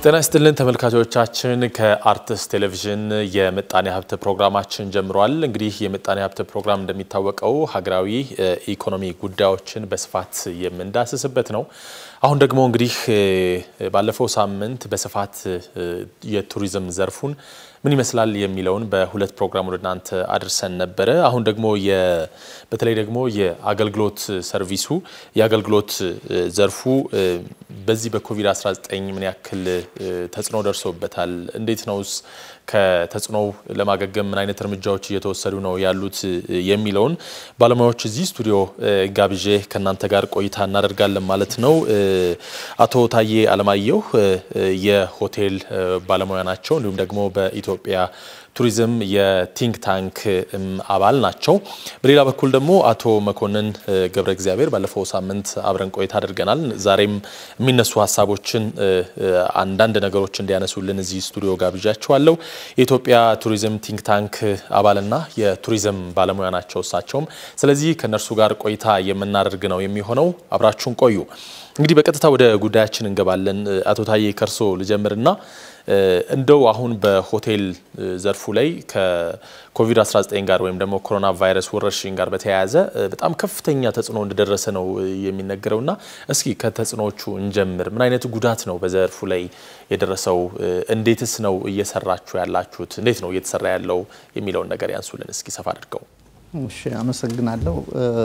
ጤና ይስጥልን ተመልካቾቻችን፣ ከአርትስ ቴሌቪዥን የምጣኔ ሀብት ፕሮግራማችን ጀምሯል። እንግዲህ የምጣኔ ሀብት ፕሮግራም እንደሚታወቀው ሀገራዊ ኢኮኖሚ ጉዳዮችን በስፋት የምንዳስስበት ነው። አሁን ደግሞ እንግዲህ ባለፈው ሳምንት በስፋት የቱሪዝም ዘርፉን ምን ይመስላል የሚለውን በሁለት ፕሮግራም ወደ እናንተ አድርሰን ነበረ። አሁን ደግሞ በተለይ ደግሞ የአገልግሎት ሰርቪሱ የአገልግሎት ዘርፉ በዚህ በኮቪድ-19 ምን ያክል ተጽዕኖ ደርሶበታል? እንዴት ነውስ ከተጽዕኖው ለማገገም ምን አይነት እርምጃዎች እየተወሰዱ ነው ያሉት የሚለውን ባለሙያዎች እዚህ ስቱዲዮ ጋብዤ ከእናንተ ጋር ቆይታ እናደርጋለን ማለት ነው። አቶ ታዬ አለማየሁ የሆቴል ባለሙያ ናቸው። እንዲሁም ደግሞ በኢትዮጵያ ቱሪዝም የቲንክ ታንክ አባል ናቸው። በሌላ በኩል ደግሞ አቶ መኮንን ገብረ እግዚአብሔር ባለፈው ሳምንት አብረን ቆይታ አድርገናል። ዛሬም የሚነሱ ሀሳቦችን አንዳንድ ነገሮች እንዲያነሱልን እዚህ ስቱዲዮ ጋብዣቸዋለሁ። የኢትዮጵያ ቱሪዝም ቲንክ ታንክ አባልና የቱሪዝም ባለሙያ ናቸው እሳቸውም። ስለዚህ ከእነርሱ ጋር ቆይታ የምናደርግ ነው የሚሆነው። አብራችሁን ቆዩ። እንግዲህ በቀጥታ ወደ ጉዳያችን እንገባለን። አቶ ታዬ ከርሶ ልጀምርና እንደው አሁን በሆቴል ዘርፉ ላይ ከኮቪድ-19 ጋር ወይም ደግሞ ኮሮና ቫይረስ ወረርሽኝ ጋር በተያያዘ በጣም ከፍተኛ ተጽዕኖ እንደደረሰ ነው የሚነገረውና እስኪ ከተጽዕኖዎቹ እንጀምር። ምን አይነት ጉዳት ነው በዘርፉ ላይ የደረሰው? እንዴትስ ነው እየሰራችሁ ያላችሁት? እንዴት ነው እየተሰራ ያለው የሚለውን ነገር ያንሱልን እስኪ ሰፋ አድርገው። እሺ፣ አመሰግናለሁ።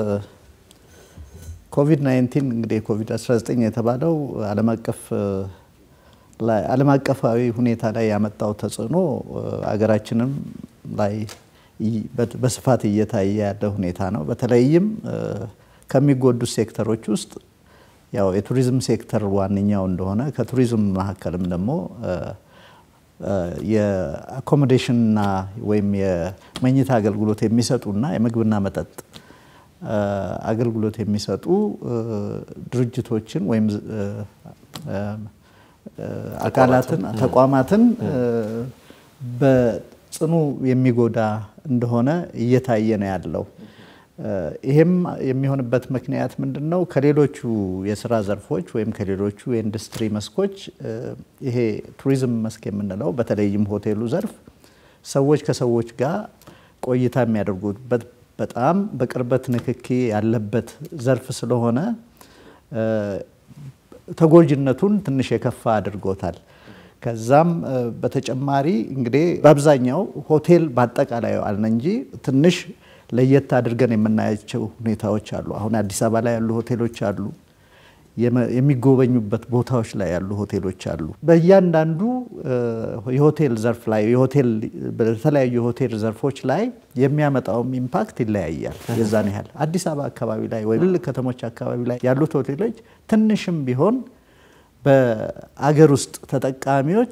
ኮቪድ 19 እንግዲህ ኮቪድ-19 የተባለው ዓለም አቀፍ ዓለም አቀፋዊ ሁኔታ ላይ ያመጣው ተጽዕኖ አገራችንም ላይ በስፋት እየታየ ያለ ሁኔታ ነው። በተለይም ከሚጎዱት ሴክተሮች ውስጥ ያው የቱሪዝም ሴክተር ዋነኛው እንደሆነ ከቱሪዝም መካከልም ደግሞ የአኮሞዴሽንና ወይም የመኝታ አገልግሎት የሚሰጡና የምግብና መጠጥ አገልግሎት የሚሰጡ ድርጅቶችን ወይም አካላትን ተቋማትን በጽኑ የሚጎዳ እንደሆነ እየታየ ነው ያለው። ይሄም የሚሆንበት ምክንያት ምንድን ነው? ከሌሎቹ የስራ ዘርፎች ወይም ከሌሎቹ የኢንዱስትሪ መስኮች ይሄ ቱሪዝም መስክ የምንለው በተለይም ሆቴሉ ዘርፍ ሰዎች ከሰዎች ጋር ቆይታ የሚያደርጉበት በጣም በቅርበት ንክኪ ያለበት ዘርፍ ስለሆነ ተጎጂነቱን ትንሽ የከፋ አድርጎታል። ከዛም በተጨማሪ እንግዲህ በአብዛኛው ሆቴል በአጠቃላይ አልን እንጂ ትንሽ ለየት አድርገን የምናያቸው ሁኔታዎች አሉ። አሁን አዲስ አበባ ላይ ያሉ ሆቴሎች አሉ፣ የሚጎበኙበት ቦታዎች ላይ ያሉ ሆቴሎች አሉ። በእያንዳንዱ የሆቴል ዘርፍ ላይ የሆቴል በተለያዩ የሆቴል ዘርፎች ላይ የሚያመጣውም ኢምፓክት ይለያያል። የዛን ያህል አዲስ አበባ አካባቢ ላይ ወይ ትልልቅ ከተሞች አካባቢ ላይ ያሉት ሆቴሎች ትንሽም ቢሆን በአገር ውስጥ ተጠቃሚዎች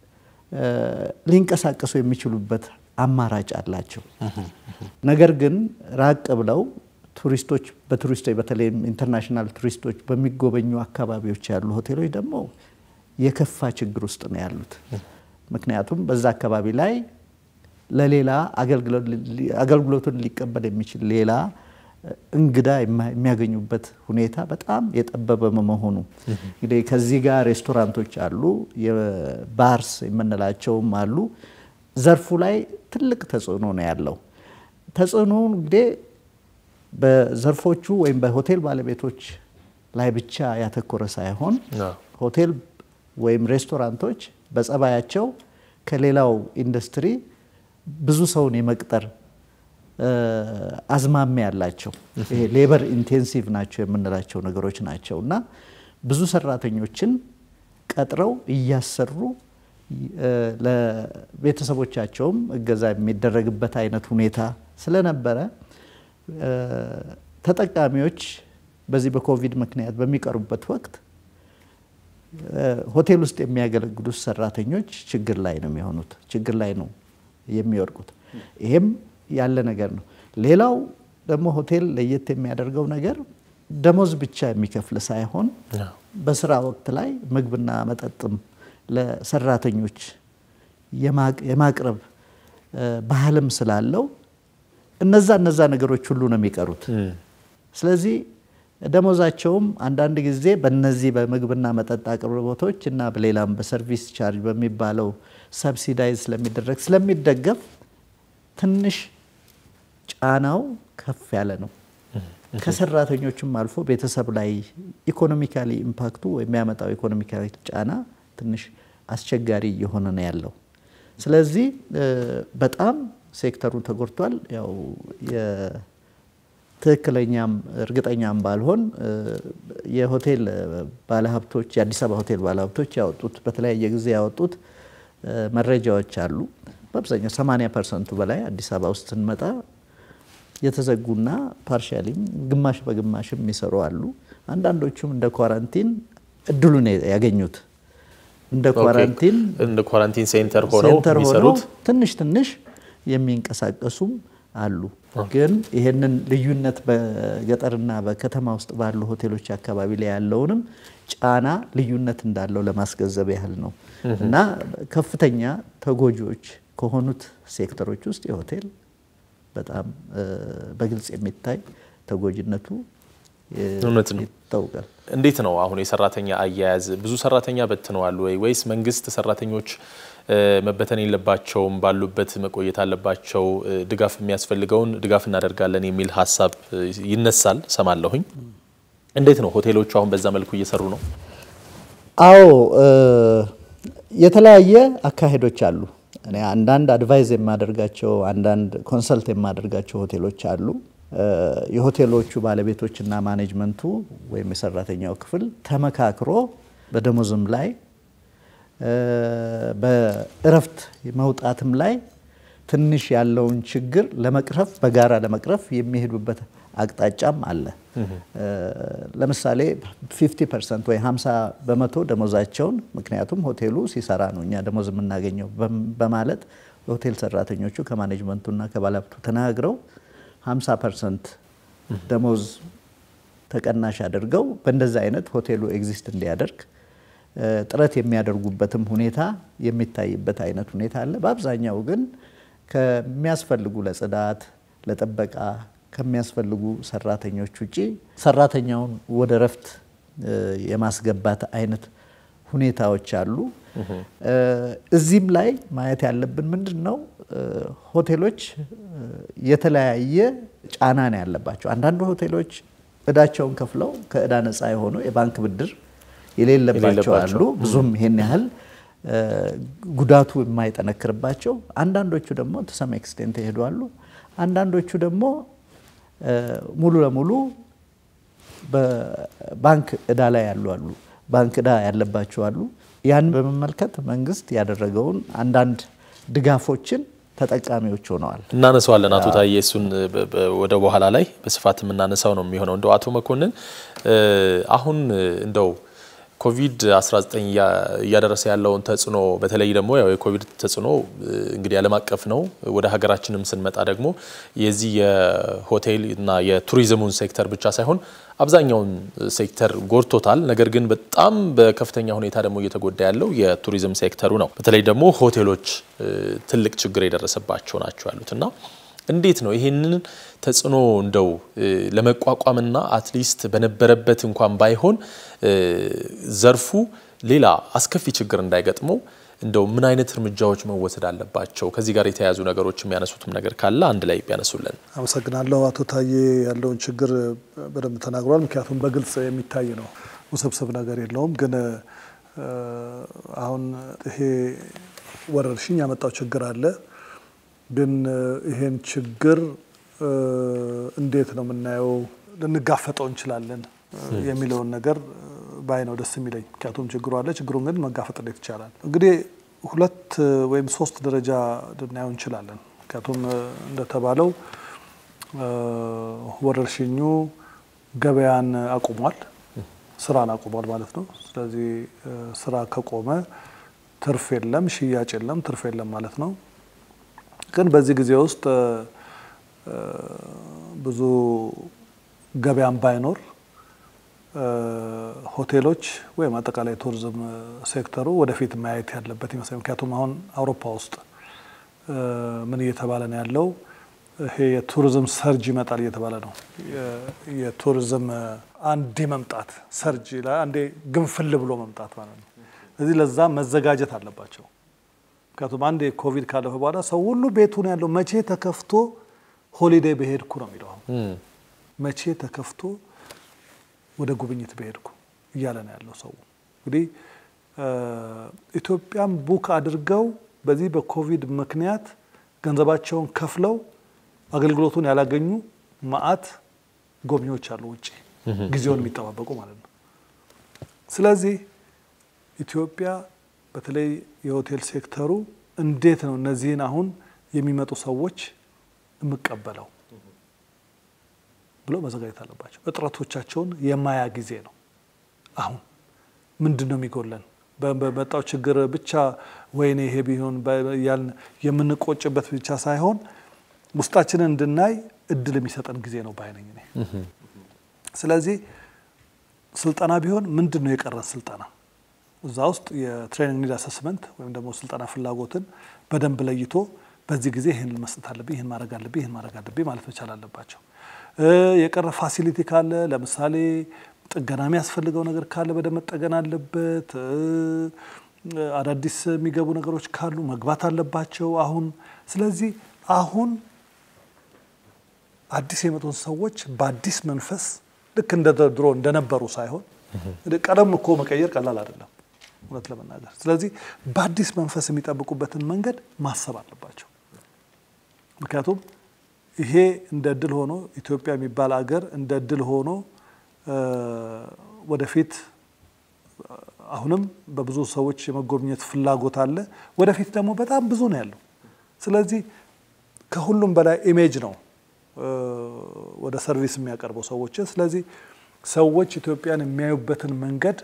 ሊንቀሳቀሱ የሚችሉበት አማራጭ አላቸው። ነገር ግን ራቅ ብለው ቱሪስቶች በቱሪስቶች በተለይም ኢንተርናሽናል ቱሪስቶች በሚጎበኙ አካባቢዎች ያሉ ሆቴሎች ደግሞ የከፋ ችግር ውስጥ ነው ያሉት። ምክንያቱም በዛ አካባቢ ላይ ለሌላ አገልግሎቱን ሊቀበል የሚችል ሌላ እንግዳ የሚያገኙበት ሁኔታ በጣም የጠበበ መሆኑ እንግዲህ ከዚህ ጋር ሬስቶራንቶች አሉ፣ የባርስ የምንላቸውም አሉ። ዘርፉ ላይ ትልቅ ተጽዕኖ ነው ያለው። ተጽዕኖ እንግዲህ በዘርፎቹ ወይም በሆቴል ባለቤቶች ላይ ብቻ ያተኮረ ሳይሆን ሆቴል ወይም ሬስቶራንቶች በጸባያቸው ከሌላው ኢንዱስትሪ ብዙ ሰውን የመቅጠር አዝማሚያ ያላቸው ይሄ ሌበር ኢንቴንሲቭ ናቸው የምንላቸው ነገሮች ናቸው እና ብዙ ሰራተኞችን ቀጥረው እያሰሩ ለቤተሰቦቻቸውም እገዛ የሚደረግበት አይነት ሁኔታ ስለነበረ ተጠቃሚዎች በዚህ በኮቪድ ምክንያት በሚቀሩበት ወቅት ሆቴል ውስጥ የሚያገለግሉት ሰራተኞች ችግር ላይ ነው የሚሆኑት፣ ችግር ላይ ነው የሚወድቁት። ይሄም ያለ ነገር ነው። ሌላው ደግሞ ሆቴል ለየት የሚያደርገው ነገር ደሞዝ ብቻ የሚከፍል ሳይሆን በስራ ወቅት ላይ ምግብና መጠጥም ለሰራተኞች የማቅረብ ባህልም ስላለው እነዛ እነዛ ነገሮች ሁሉ ነው የሚቀሩት። ስለዚህ ደሞዛቸውም አንዳንድ ጊዜ በነዚህ በምግብና መጠጥ አቅርቦቶች እና በሌላም በሰርቪስ ቻርጅ በሚባለው ሰብሲዳይዝ ስለሚደረግ ስለሚደገፍ ትንሽ ጫናው ከፍ ያለ ነው። ከሰራተኞችም አልፎ ቤተሰብ ላይ ኢኮኖሚካሊ ኢምፓክቱ የሚያመጣው ኢኮኖሚካሊ ጫና ትንሽ አስቸጋሪ እየሆነ ነው ያለው። ስለዚህ በጣም ሴክተሩ ተጎድቷል። ያው ትክክለኛም እርግጠኛም ባልሆን የሆቴል ባለሀብቶች የአዲስ አበባ ሆቴል ባለሀብቶች ያወጡት በተለያየ ጊዜ ያወጡት መረጃዎች አሉ። በአብዛኛው 80 ፐርሰንቱ በላይ አዲስ አበባ ውስጥ ስንመጣ የተዘጉና ፓርሻሊም ግማሽ በግማሽም የሚሰሩ አሉ። አንዳንዶቹም እንደ ኳራንቲን እድሉን ያገኙት እንደ ኳራንቲን እንደ ኳራንቲን ሴንተር ሆነው ሴንተር ሆነው የሚሰሩት ትንሽ ትንሽ የሚንቀሳቀሱም አሉ። ግን ይሄንን ልዩነት በገጠርና በከተማ ውስጥ ባሉ ሆቴሎች አካባቢ ላይ ያለውንም ጫና ልዩነት እንዳለው ለማስገንዘብ ያህል ነው እና ከፍተኛ ተጎጂዎች ከሆኑት ሴክተሮች ውስጥ የሆቴል በጣም በግልጽ የሚታይ ተጎጂነቱ እውነት ነው። ይታወቃል። እንዴት ነው አሁን የሰራተኛ አያያዝ? ብዙ ሰራተኛ በትነዋል ወይ ወይስ መንግስት ሰራተኞች መበተን የለባቸውም ባሉበት መቆየት አለባቸው፣ ድጋፍ የሚያስፈልገውን ድጋፍ እናደርጋለን የሚል ሀሳብ ይነሳል ሰማለሁኝ። እንዴት ነው ሆቴሎቹ አሁን በዛ መልኩ እየሰሩ ነው? አዎ የተለያየ አካሄዶች አሉ። እኔ አንዳንድ አድቫይዝ የማደርጋቸው አንዳንድ ኮንሰልት የማደርጋቸው ሆቴሎች አሉ። የሆቴሎቹ ባለቤቶችና ማኔጅመንቱ ወይም የሰራተኛው ክፍል ተመካክሮ በደሞዝም ላይ በእረፍት መውጣትም ላይ ትንሽ ያለውን ችግር ለመቅረፍ በጋራ ለመቅረፍ የሚሄዱበት አቅጣጫም አለ። ለምሳሌ 50 ፐርሰንት ወይ 50 በመቶ ደሞዛቸውን ምክንያቱም ሆቴሉ ሲሰራ ነው እኛ ደሞዝ የምናገኘው በማለት የሆቴል ሰራተኞቹ ከማኔጅመንቱና ከባለሀብቱ ተናግረው 50 ፐርሰንት ደሞዝ ተቀናሽ አድርገው በእንደዚህ አይነት ሆቴሉ ኤግዚስት እንዲያደርግ ጥረት የሚያደርጉበትም ሁኔታ የሚታይበት አይነት ሁኔታ አለ። በአብዛኛው ግን ከሚያስፈልጉ ለጽዳት፣ ለጥበቃ ከሚያስፈልጉ ሰራተኞች ውጪ ሰራተኛውን ወደ እረፍት የማስገባት አይነት ሁኔታዎች አሉ። እዚህም ላይ ማየት ያለብን ምንድን ነው፣ ሆቴሎች የተለያየ ጫና ነው ያለባቸው። አንዳንድ ሆቴሎች እዳቸውን ከፍለው ከእዳ ነፃ የሆኑ የባንክ ብድር የሌለባቸው አሉ። ብዙም ይሄን ያህል ጉዳቱ የማይጠነክርባቸው፣ አንዳንዶቹ ደግሞ ተሰም ኤክስቴንት ይሄዱ አሉ። አንዳንዶቹ ደግሞ ሙሉ ለሙሉ በባንክ እዳ ላይ ያሉ አሉ። ባንክ እዳ ያለባቸው አሉ። ያን በመመልከት መንግስት ያደረገውን አንዳንድ ድጋፎችን ተጠቃሚዎች ሆነዋል። እናነሳዋለን አቶ ታዬ፣ እሱን ወደ በኋላ ላይ በስፋት የምናነሳው ነው የሚሆነው። እንደው አቶ መኮንን አሁን እንደው ኮቪድ-19 እያደረሰ ያለውን ተጽዕኖ በተለይ ደግሞ ያው የኮቪድ ተጽዕኖ እንግዲህ ዓለም አቀፍ ነው። ወደ ሀገራችንም ስንመጣ ደግሞ የዚህ የሆቴል እና የቱሪዝሙን ሴክተር ብቻ ሳይሆን አብዛኛውን ሴክተር ጎድቶታል። ነገር ግን በጣም በከፍተኛ ሁኔታ ደግሞ እየተጎዳ ያለው የቱሪዝም ሴክተሩ ነው። በተለይ ደግሞ ሆቴሎች ትልቅ ችግር የደረሰባቸው ናቸው ያሉት እና እንዴት ነው ይሄንን ተጽዕኖ እንደው ለመቋቋምና አትሊስት በነበረበት እንኳን ባይሆን ዘርፉ ሌላ አስከፊ ችግር እንዳይገጥመው እንደው ምን አይነት እርምጃዎች መወሰድ አለባቸው? ከዚህ ጋር የተያያዙ ነገሮች የሚያነሱትም ነገር ካለ አንድ ላይ ቢያነሱልን። አመሰግናለሁ። አቶ ታዬ ያለውን ችግር በደንብ ተናግሯል። ምክንያቱም በግልጽ የሚታይ ነው፣ ውስብስብ ነገር የለውም። ግን አሁን ይሄ ወረርሽኝ ያመጣው ችግር አለ ግን ይሄን ችግር እንዴት ነው የምናየው? ልንጋፈጠው እንችላለን የሚለውን ነገር ባይ ነው ደስ የሚለኝ። ምክንያቱም ችግሩ አለ። ችግሩን ግን መጋፈጥ እንዴት ይቻላል? እንግዲህ ሁለት ወይም ሶስት ደረጃ ልናየው እንችላለን። ምክንያቱም እንደተባለው ወረርሽኙ ገበያን አቁሟል፣ ስራን አቁሟል ማለት ነው። ስለዚህ ስራ ከቆመ ትርፍ የለም፣ ሽያጭ የለም፣ ትርፍ የለም ማለት ነው። ግን በዚህ ጊዜ ውስጥ ብዙ ገበያን ባይኖር ሆቴሎች ወይም አጠቃላይ ቱሪዝም ሴክተሩ ወደፊት ማየት ያለበት ይመስላል። ምክንያቱም አሁን አውሮፓ ውስጥ ምን እየተባለ ነው ያለው? ይሄ የቱሪዝም ሰርጅ ይመጣል እየተባለ ነው። የቱሪዝም አንዴ መምጣት ሰርጅ አንዴ ግንፍል ብሎ መምጣት ማለት ነው። ስለዚህ ለዛ መዘጋጀት አለባቸው። ምክንያቱም አንዴ ኮቪድ ካለፈ በኋላ ሰው ሁሉ ቤቱ ነው ያለው። መቼ ተከፍቶ ሆሊዴይ በሄድኩ ነው የሚለው። መቼ ተከፍቶ ወደ ጉብኝት በሄድኩ እያለ ነው ያለው ሰው። እንግዲህ ኢትዮጵያም ቡክ አድርገው በዚህ በኮቪድ ምክንያት ገንዘባቸውን ከፍለው አገልግሎቱን ያላገኙ መዓት ጎብኚዎች አሉ፣ ውጭ ጊዜውን የሚጠባበቁ ማለት ነው። ስለዚህ ኢትዮጵያ በተለይ የሆቴል ሴክተሩ እንዴት ነው እነዚህን አሁን የሚመጡ ሰዎች የምቀበለው ብሎ መዘጋጀት አለባቸው። እጥረቶቻቸውን የማያ ጊዜ ነው። አሁን ምንድን ነው የሚጎለን? በመጣው ችግር ብቻ ወይኔ ይሄ ቢሆን ያልን የምንቆጭበት ብቻ ሳይሆን ውስጣችንን እንድናይ እድል የሚሰጠን ጊዜ ነው ባይነኝ እኔ። ስለዚህ ስልጠና ቢሆን ምንድን ነው የቀረን ስልጠና እዛ ውስጥ የትሬኒንግ ኒድ አሰስመንት ወይም ደግሞ ስልጠና ፍላጎትን በደንብ ለይቶ በዚህ ጊዜ ይህን መስጠት አለብኝ፣ ይህን ማድረግ አለብኝ፣ ይህን ማድረግ አለብኝ ማለት መቻል አለባቸው። የቀረ ፋሲሊቲ ካለ ለምሳሌ ጥገና የሚያስፈልገው ነገር ካለ በደንብ መጠገን አለበት። አዳዲስ የሚገቡ ነገሮች ካሉ መግባት አለባቸው አሁን። ስለዚህ አሁን አዲስ የመጡን ሰዎች በአዲስ መንፈስ ልክ እንደ ድሮ እንደነበሩ ሳይሆን ቀለም እኮ መቀየር ቀላል አይደለም እውነት ለመናገር። ስለዚህ በአዲስ መንፈስ የሚጠብቁበትን መንገድ ማሰብ አለባቸው። ምክንያቱም ይሄ እንደ እድል ሆኖ ኢትዮጵያ የሚባል አገር እንደ እድል ሆኖ ወደፊት አሁንም በብዙ ሰዎች የመጎብኘት ፍላጎት አለ። ወደፊት ደግሞ በጣም ብዙ ነው ያለው። ስለዚህ ከሁሉም በላይ ኢሜጅ ነው ወደ ሰርቪስ የሚያቀርበው ሰዎችን። ስለዚህ ሰዎች ኢትዮጵያን የሚያዩበትን መንገድ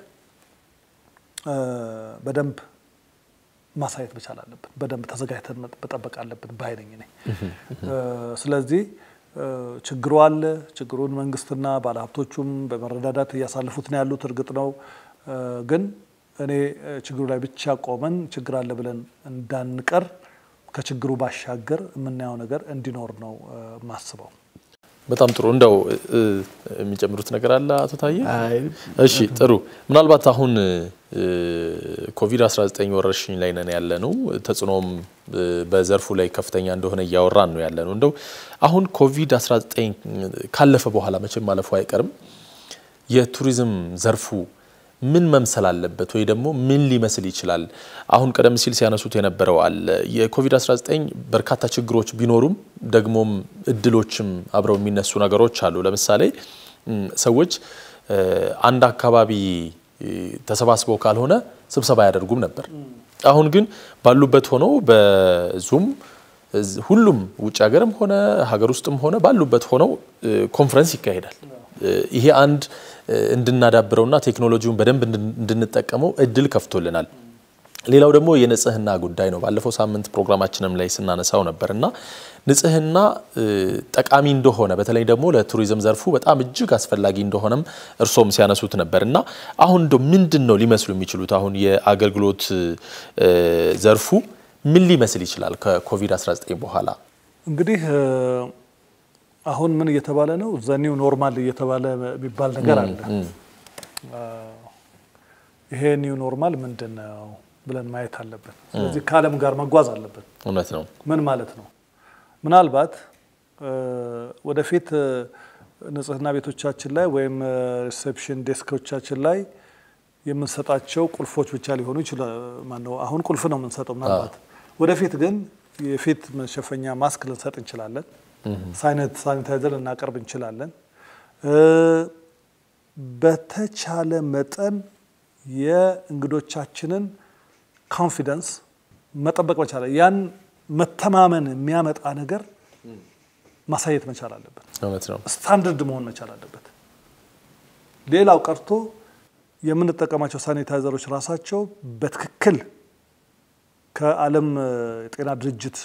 በደንብ ማሳየት መቻል አለብን። በደንብ ተዘጋጅተን መጠበቅ አለብን ባይነኝ እኔ። ስለዚህ ችግሩ አለ። ችግሩን መንግስትና ባለሀብቶቹም በመረዳዳት እያሳለፉት ነው ያሉት። እርግጥ ነው ግን እኔ ችግሩ ላይ ብቻ ቆመን ችግር አለ ብለን እንዳንቀር ከችግሩ ባሻገር የምናየው ነገር እንዲኖር ነው የማስበው። በጣም ጥሩ። እንደው የሚጨምሩት ነገር አለ አቶ ታዬ? እሺ ጥሩ። ምናልባት አሁን ኮቪድ-19 ወረርሽኝ ላይ ነን ያለ ነው። ተጽዕኖም በዘርፉ ላይ ከፍተኛ እንደሆነ እያወራን ነው ያለ ነው። እንደው አሁን ኮቪድ-19 ካለፈ በኋላ መቼም ማለፉ አይቀርም የቱሪዝም ዘርፉ ምን መምሰል አለበት ወይ ደግሞ ምን ሊመስል ይችላል? አሁን ቀደም ሲል ሲያነሱት የነበረው አለ የኮቪድ-19 በርካታ ችግሮች ቢኖሩም ደግሞም እድሎችም አብረው የሚነሱ ነገሮች አሉ። ለምሳሌ ሰዎች አንድ አካባቢ ተሰባስበው ካልሆነ ስብሰባ አያደርጉም ነበር። አሁን ግን ባሉበት ሆነው በዙም ሁሉም ውጭ ሀገርም ሆነ ሀገር ውስጥም ሆነ ባሉበት ሆነው ኮንፈረንስ ይካሄዳል። ይሄ አንድ እንድናዳብረውና ቴክኖሎጂውን በደንብ እንድንጠቀመው እድል ከፍቶልናል። ሌላው ደግሞ የንጽህና ጉዳይ ነው። ባለፈው ሳምንት ፕሮግራማችንም ላይ ስናነሳው ነበር እና ንጽህና ጠቃሚ እንደሆነ በተለይ ደግሞ ለቱሪዝም ዘርፉ በጣም እጅግ አስፈላጊ እንደሆነም እርሶም ሲያነሱት ነበር እና አሁን እንደው ምንድን ነው ሊመስሉ የሚችሉት አሁን የአገልግሎት ዘርፉ ምን ሊመስል ይችላል ከኮቪድ-19 በኋላ? እንግዲህ አሁን ምን እየተባለ ነው? ዘኒው ኖርማል እየተባለ የሚባል ነገር አለ። ይሄ ኒው ኖርማል ምንድን ነው ብለን ማየት አለብን። ስለዚህ ከዓለም ጋር መጓዝ አለብን። እውነት ነው። ምን ማለት ነው? ምናልባት ወደፊት ንጽህና ቤቶቻችን ላይ ወይም ሪሴፕሽን ዴስኮቻችን ላይ የምንሰጣቸው ቁልፎች ብቻ ሊሆኑ ይችላል። ማነው አሁን ቁልፍ ነው የምንሰጠው። ምናልባት ወደፊት ግን የፊት መሸፈኛ ማስክ ልንሰጥ እንችላለን። ሳኒታይዘር ልናቀርብ እንችላለን። በተቻለ መጠን የእንግዶቻችንን ኮንፊደንስ መጠበቅ መቻል ያን መተማመን የሚያመጣ ነገር ማሳየት መቻል አለበት። እውነት ነው። ስታንዳርድ መሆን መቻል አለበት። ሌላው ቀርቶ የምንጠቀማቸው ሳኒታይዘሮች ራሳቸው በትክክል ከዓለም የጤና ድርጅት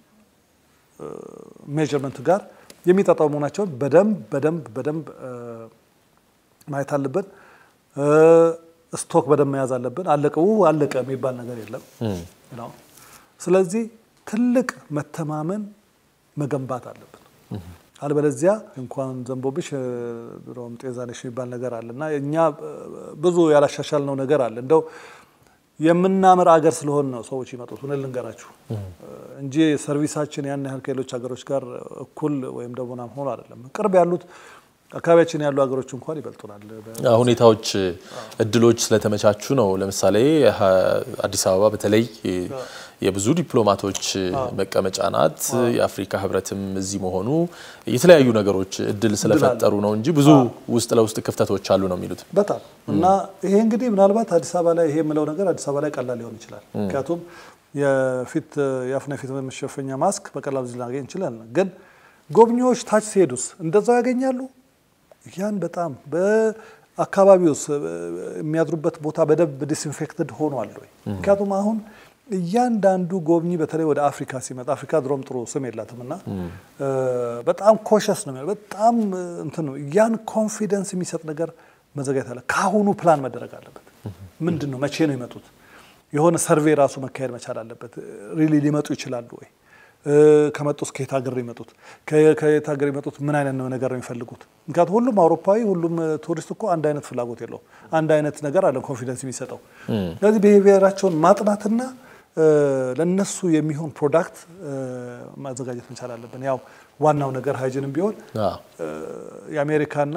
ሜዥርመንት ጋር የሚጣጣሙ መሆናቸውን በደንብ በደንብ በደንብ ማየት አለብን። ስቶክ በደንብ መያዝ አለብን። አለቀ አለቀ የሚባል ነገር የለም። ስለዚህ ትልቅ መተማመን መገንባት አለብን። አልበለዚያ እንኳን ዘንቦብሽ ድሮም ጤዛነሽ የሚባል ነገር አለ እና እኛ ብዙ ያላሻሻልነው ነገር አለ እንደው የምናምር አገር ስለሆን ነው ሰዎች ይመጡት። እውነት ልንገራችሁ እንጂ ሰርቪሳችን ያን ያህል ከሌሎች ሀገሮች ጋር እኩል ወይም ደግሞ ናም ሆኖ አይደለም። ቅርብ ያሉት አካባቢያችን ያሉ ሀገሮች እንኳን ይበልጡናል። ሁኔታዎች፣ እድሎች ስለተመቻቹ ነው። ለምሳሌ አዲስ አበባ በተለይ የብዙ ዲፕሎማቶች መቀመጫ ናት። የአፍሪካ ሕብረትም እዚህ መሆኑ የተለያዩ ነገሮች እድል ስለፈጠሩ ነው እንጂ ብዙ ውስጥ ለውስጥ ክፍተቶች አሉ ነው የሚሉት። በጣም እና ይሄ እንግዲህ ምናልባት አዲስ አበባ ላይ ይሄ የምለው ነገር አዲስ አበባ ላይ ቀላል ሊሆን ይችላል። ምክንያቱም የፊት የአፍና የፊት መሸፈኛ ማስክ በቀላሉ ልናገኝ እንችላለን። ግን ጎብኚዎች ታች ሲሄዱስ እንደዛው ያገኛሉ? ያን በጣም በአካባቢውስ የሚያድሩበት ቦታ በደንብ ዲስኢንፌክትድ ሆኗል ወይ? ምክንያቱም አሁን እያንዳንዱ ጎብኚ በተለይ ወደ አፍሪካ ሲመጣ አፍሪካ ድሮም ጥሩ ስም የላትም እና በጣም ኮሸስ ነው የሚሆነው። በጣም እንትን ነው። ያን ኮንፊደንስ የሚሰጥ ነገር መዘጋጀት አለ። ከአሁኑ ፕላን መደረግ አለበት። ምንድን ነው መቼ ነው የመጡት? የሆነ ሰርቬይ ራሱ መካሄድ መቻል አለበት። ሪሊ ሊመጡ ይችላሉ ወይ? ከመጡስ ከየት ሀገር ነው የመጡት? ከየት ሀገር የመጡት ምን አይነት ነው ነገር ነው የሚፈልጉት? ምክንያቱም ሁሉም አውሮፓዊ ሁሉም ቱሪስት እኮ አንድ አይነት ፍላጎት የለውም። አንድ አይነት ነገር አለ ኮንፊደንስ የሚሰጠው። ስለዚህ ብሄራቸውን ማጥናትና ለነሱ የሚሆን ፕሮዳክት ማዘጋጀት መቻል አለብን። ያው ዋናው ነገር ሃይጅንም ቢሆን የአሜሪካና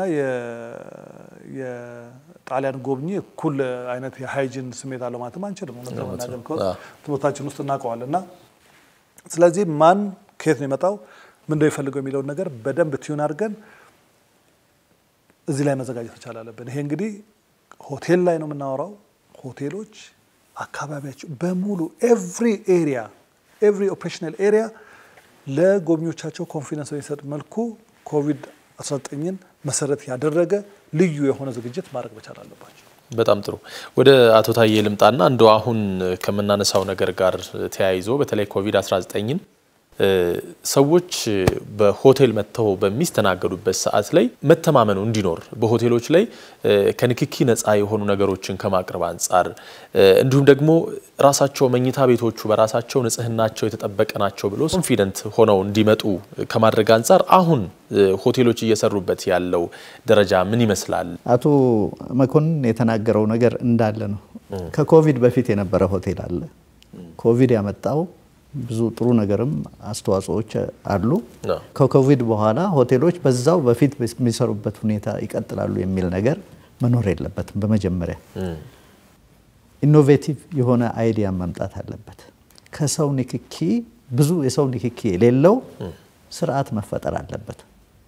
የጣሊያን ጎብኚ እኩል አይነት የሃይጅን ስሜት አለው ማለትም አንችልም። እውነት ለመናገር ትምህርታችን ውስጥ እናውቀዋል እና ስለዚህ ማን ከየት ነው የመጣው ምንድነው የፈልገው የሚለውን ነገር በደንብ ቲዩን አድርገን እዚህ ላይ መዘጋጀት መቻል አለብን። ይሄ እንግዲህ ሆቴል ላይ ነው የምናወራው። ሆቴሎች አካባቢያቸው በሙሉ ኤቭሪ ኤሪያ ኤቭሪ ኦፕሬሽናል ኤሪያ ለጎብኚዎቻቸው ኮንፊደንስ በሚሰጥ መልኩ ኮቪድ 19ን መሰረት ያደረገ ልዩ የሆነ ዝግጅት ማድረግ መቻል አለባቸው። በጣም ጥሩ። ወደ አቶ ታዬ ልምጣና እንደ አሁን ከምናነሳው ነገር ጋር ተያይዞ በተለይ ኮቪድ 19ን ሰዎች በሆቴል መጥተው በሚስተናገዱበት ሰዓት ላይ መተማመኑ እንዲኖር በሆቴሎች ላይ ከንክኪ ነፃ የሆኑ ነገሮችን ከማቅረብ አንጻር እንዲሁም ደግሞ ራሳቸው መኝታ ቤቶቹ በራሳቸው ንጽህናቸው የተጠበቀ ናቸው ብሎ ኮንፊደንት ሆነው እንዲመጡ ከማድረግ አንጻር አሁን ሆቴሎች እየሰሩበት ያለው ደረጃ ምን ይመስላል? አቶ መኮንን የተናገረው ነገር እንዳለ ነው። ከኮቪድ በፊት የነበረ ሆቴል አለ። ኮቪድ ያመጣው ብዙ ጥሩ ነገርም አስተዋጽኦዎች አሉ። ከኮቪድ በኋላ ሆቴሎች በዛው በፊት የሚሰሩበት ሁኔታ ይቀጥላሉ የሚል ነገር መኖር የለበትም። በመጀመሪያ ኢኖቬቲቭ የሆነ አይዲያ መምጣት አለበት። ከሰው ንክኪ ብዙ የሰው ንክኪ የሌለው ስርዓት መፈጠር አለበት።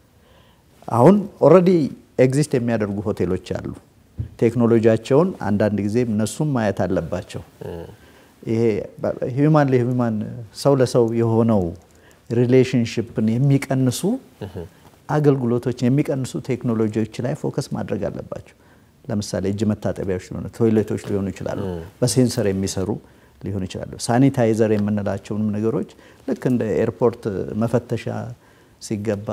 አሁን ኦልሬዲ ኤግዚስት የሚያደርጉ ሆቴሎች አሉ። ቴክኖሎጂያቸውን አንዳንድ ጊዜ እነሱም ማየት አለባቸው። ይሄ ሂውማን ለሂውማን ሰው ለሰው የሆነው ሪሌሽንሽፕን የሚቀንሱ አገልግሎቶችን የሚቀንሱ ቴክኖሎጂዎች ላይ ፎከስ ማድረግ አለባቸው። ለምሳሌ እጅ መታጠቢያዎች ሊሆኑ ቶይሌቶች ሊሆኑ ይችላሉ። በሴንሰር የሚሰሩ ሊሆኑ ይችላሉ። ሳኒታይዘር የምንላቸውንም ነገሮች ልክ እንደ ኤርፖርት መፈተሻ ሲገባ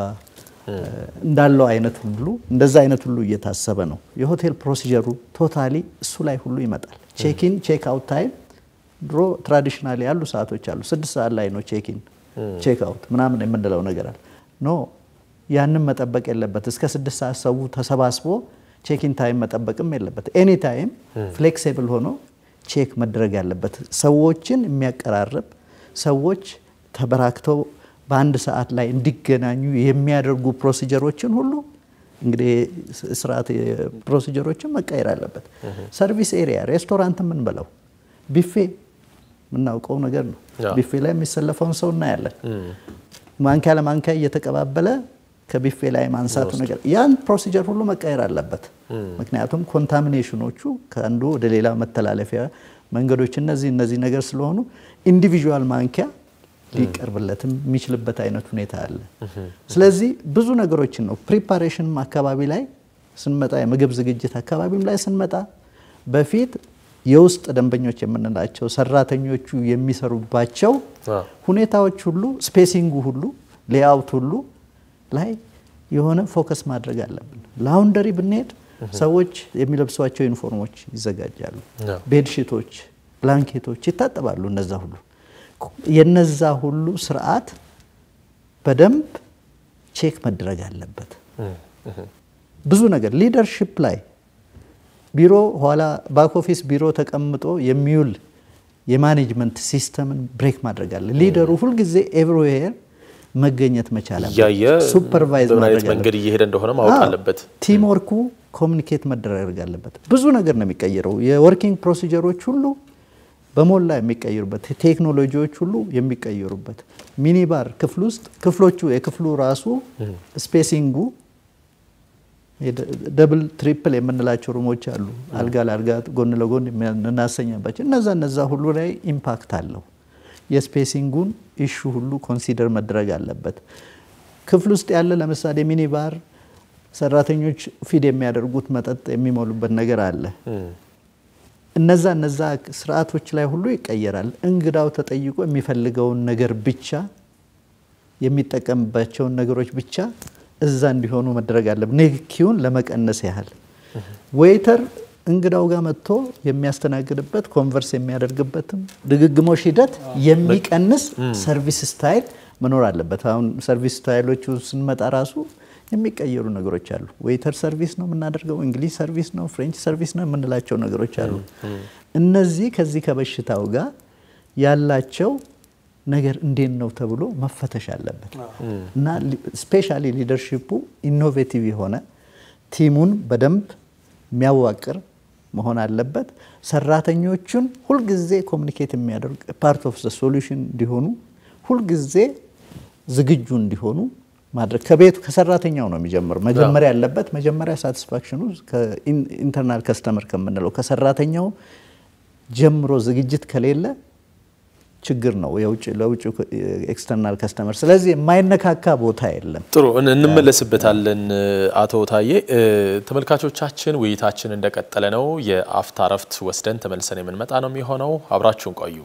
እንዳለው አይነት ሁሉ እንደዛ አይነት ሁሉ እየታሰበ ነው። የሆቴል ፕሮሲጀሩ ቶታሊ እሱ ላይ ሁሉ ይመጣል። ቼክኢን ቼክ አውት ታይም ድሮ ትራዲሽናል ያሉ ሰዓቶች አሉ። ስድስት ሰዓት ላይ ነው ቼክኢን ቼክ አውት ምናምን የምንለው ነገር አለ። ኖ ያንን መጠበቅ የለበት። እስከ ስድስት ሰዓት ሰው ተሰባስቦ ቼክኢን ታይም መጠበቅም የለበት። ኤኒ ታይም ፍሌክሲብል ሆኖ ቼክ መደረግ ያለበት ሰዎችን የሚያቀራርብ ሰዎች ተበራክተው በአንድ ሰዓት ላይ እንዲገናኙ የሚያደርጉ ፕሮሲጀሮችን ሁሉ እንግዲህ ስርዓት ፕሮሲጀሮችን መቀየር አለበት። ሰርቪስ ኤሪያ ሬስቶራንት የምንበለው ቢፌ የምናውቀው ነገር ነው። ቢፌ ላይ የሚሰለፈውን ሰው እናያለን። ማንኪያ ለማንኪያ እየተቀባበለ ከቢፌ ላይ ማንሳቱ ነገር ያን ፕሮሲጀር ሁሉ መቀየር አለበት። ምክንያቱም ኮንታሚኔሽኖቹ ከአንዱ ወደ ሌላ መተላለፊያ መንገዶች እነዚህ እነዚህ ነገር ስለሆኑ ኢንዲቪዥዋል ማንኪያ ሊቀርብለትም የሚችልበት አይነት ሁኔታ አለ። ስለዚህ ብዙ ነገሮችን ነው ፕሪፓሬሽንም አካባቢ ላይ ስንመጣ የምግብ ዝግጅት አካባቢም ላይ ስንመጣ በፊት የውስጥ ደንበኞች የምንላቸው ሰራተኞቹ የሚሰሩባቸው ሁኔታዎች ሁሉ ስፔሲንጉ ሁሉ ሌአውት ሁሉ ላይ የሆነ ፎከስ ማድረግ አለብን። ላውንደሪ ብንሄድ ሰዎች የሚለብሷቸው ዩኒፎርሞች ይዘጋጃሉ። ቤድሺቶች፣ ብላንኬቶች ይታጠባሉ። እነዛ ሁሉ የነዛ ሁሉ ስርዓት በደንብ ቼክ መደረግ አለበት። ብዙ ነገር ሊደርሺፕ ላይ ቢሮ ኋላ ባክ ኦፊስ ቢሮ ተቀምጦ የሚውል የማኔጅመንት ሲስተምን ብሬክ ማድረግ አለ። ሊደሩ ሁልጊዜ ኤቭሪዌር መገኘት መቻል እያየ ሱፐርቫይዝ በምን አይነት ማድረግ መንገድ እየሄደ እንደሆነ ማወቅ አዎ፣ አለበት። ቲም ወርኩ ኮሚኒኬት መደረግ አለበት። ብዙ ነገር ነው የሚቀይረው። የወርኪንግ ፕሮሲጀሮች ሁሉ በሞላ የሚቀይሩበት፣ ቴክኖሎጂዎች ሁሉ የሚቀይሩበት ሚኒባር ክፍል ውስጥ ክፍሎቹ የክፍሉ ራሱ ስፔሲንጉ ደብል ትሪፕል የምንላቸው ሩሞች አሉ። አልጋ ለአልጋ ጎን ለጎን እናሰኛባቸው እነዛ እነዛ ሁሉ ላይ ኢምፓክት አለው። የስፔሲንጉን ኢሹ ሁሉ ኮንሲደር መደረግ አለበት። ክፍል ውስጥ ያለ ለምሳሌ ሚኒባር ሰራተኞች ፊድ የሚያደርጉት መጠጥ የሚሞሉበት ነገር አለ። እነዛ እነዛ ስርዓቶች ላይ ሁሉ ይቀየራል። እንግዳው ተጠይቆ የሚፈልገውን ነገር ብቻ የሚጠቀምባቸውን ነገሮች ብቻ እዛ እንዲሆኑ መደረግ አለበት። ንክኪውን ለመቀነስ ያህል ዌይተር እንግዳው ጋር መጥቶ የሚያስተናግድበት ኮንቨርስ የሚያደርግበትም ድግግሞሽ ሂደት የሚቀንስ ሰርቪስ ስታይል መኖር አለበት። አሁን ሰርቪስ ስታይሎቹ ስንመጣ ራሱ የሚቀየሩ ነገሮች አሉ። ዌይተር ሰርቪስ ነው የምናደርገው፣ እንግሊዝ ሰርቪስ ነው፣ ፍሬንች ሰርቪስ ነው የምንላቸው ነገሮች አሉ። እነዚህ ከዚህ ከበሽታው ጋር ያላቸው ነገር እንዴት ነው ተብሎ መፈተሽ አለበት እና ስፔሻሊ ሊደርሺፑ ኢኖቬቲቭ የሆነ ቲሙን በደንብ የሚያዋቅር መሆን አለበት። ሰራተኞቹን ሁልጊዜ ኮሚኒኬት የሚያደርግ ፓርት ኦፍ ዘ ሶሉሽን እንዲሆኑ ሁልጊዜ ዝግጁ እንዲሆኑ ማድረግ ከቤቱ ከሰራተኛው ነው የሚጀምረው። መጀመሪያ ያለበት መጀመሪያ ሳቲስፋክሽኑ ኢንተርናል ከስተመር ከምንለው ከሰራተኛው ጀምሮ ዝግጅት ከሌለ ችግር ነው የውጭ ለውጭ ኤክስተርናል ከስተመር። ስለዚህ የማይነካካ ቦታ የለም። ጥሩ እን- እንመለስበታለን። አቶ ታዬ እ፣ ተመልካቾቻችን ውይይታችን እንደቀጠለ ነው። የአፍታ ረፍት ወስደን ተመልሰን የምንመጣ ነው የሚሆነው። አብራችሁን ቆዩ።